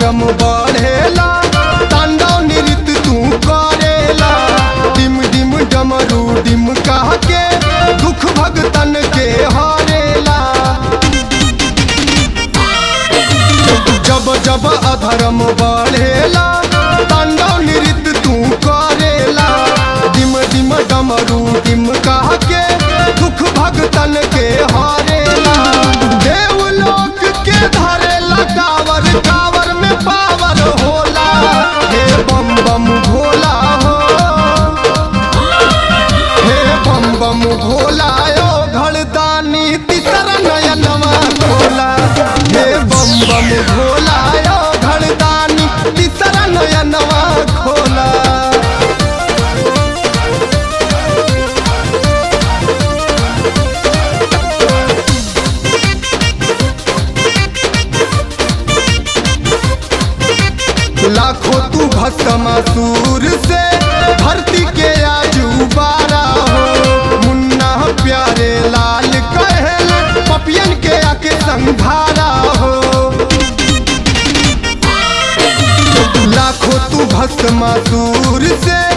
अधर्म बढ़ेला तांडव नृत्य तू करेला डिम डिम डमरू डिम कह के दुख भगतन के हारेला जब जब अधर्म बढ़ेला तांडव नृत्य तू करेला डिम डिम डमरू डिम कह के दुख भगतन के हारेला देवलोक के धरेला कावर कावर में पावर होला हे बम बम भोला हो हे बम बम भोला यो घड़दानी तीसर नयनवा खोला हे बम बम भोला यो घड़दानी तीसर नयनवा खोला लाखों तू भस्मासुर से धरती के आजू बारा हो मुन्ना प्यारे लाल कहल पपियन के आके संघारा हो लाखों तू भस्मासुर से